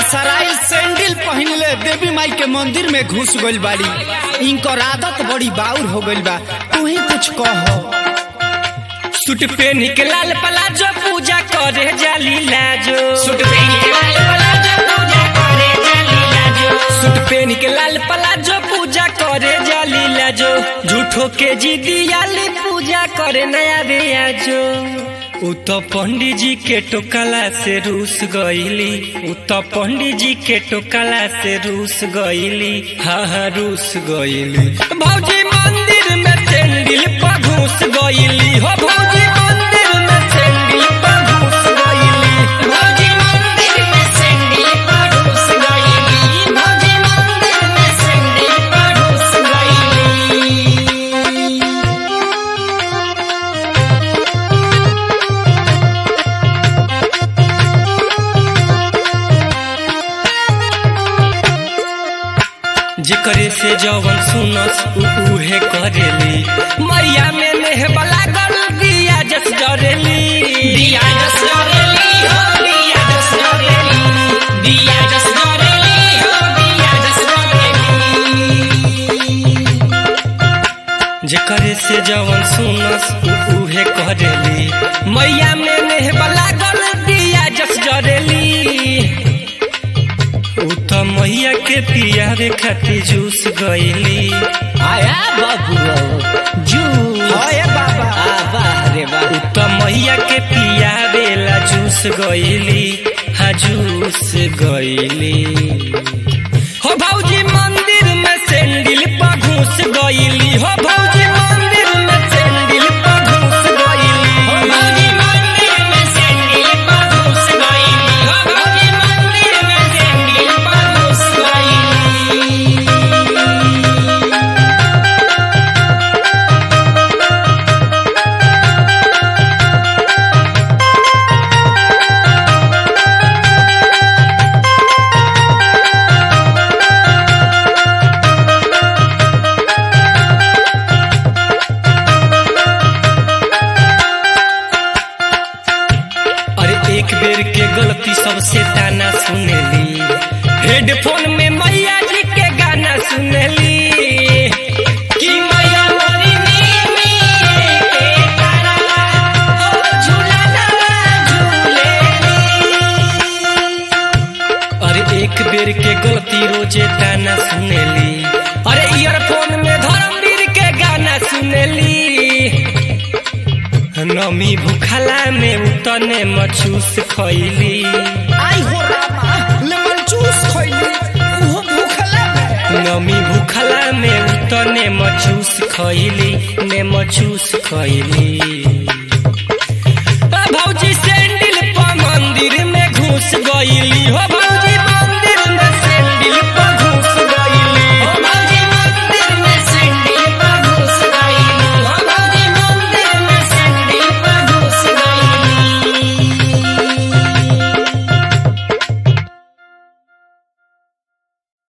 सराइल sandal पहनले देवी माई के मंदिर में घुस गइल बाड़ी इनकर आदत बड़ी बाउर हो गइल बा तू ही कुछ कह सूट पेन के लाल पलाजो पूजा करे जाली लाजो सूट पेन के लाल पलाजो पूजा करे जाली लाजो सूट पेन के लाल पलाजो पूजा करे जाली लाजो झूठो के जिदियाली पूजा करे नया रियाजो उ तो पंडित जी के टोकला से रूस गईली उ तो पंडित जी के टोकला से रूस गईली हाँ हाँ रूस गईली भौजी मंदिर में सैंडल पर घुस गईली हो भौजी मंदिर में सैंडल पर घुस गईली भौजी मंदिर में सैंडल पर घुस गईली भौजी मंदिर में सैंडल पर घुस गईली जेकरे से जवन सुनस उ उहे करेली मैया में नेहबा लागल दिया जस जरेली दिया जस जरेली हो दिया जस जरेली दिया जस जरेली हो दिया जस जरेली जेकरे से जवन सुनस उ उहे करेली मैया में नेहबा लागल दिया जस जरेली उ त मैया के पियावे खातिर जूस गईली आया बाबू जू होए बाबा उ त मैया के पियावेला जूस गईली हाँ जूस गईली हो भौजी मंदिर में सैंडल पर घुस गईली हो भौजी मंदिर में सैंडल पर घुस गईली हो भौजी मंदिर में सैंडल पर घुस गईली हो भौजी मंदिर में सैंडल पर घुस गईली अरे एक बेर के गलती सबसे ताना सुनेली हेडफोन में मैया जी के गाना सुनेली कि मैया मोरी नीमी के करवा हो झूला झूलेली अरे एक बेर के गलती रोजे ताना सुनेली अरे ईयरफोन में धर्मवीर के गाना सुनेली नमी भूखला में उतने मचूस खैली आई हो रामा लेमन जूस खइली ओहो भूखला में नमी भूखला में उतने मचूस खैली ने मचूस खैली भौजी सैंडल पर मंदिर में घुस गईली हो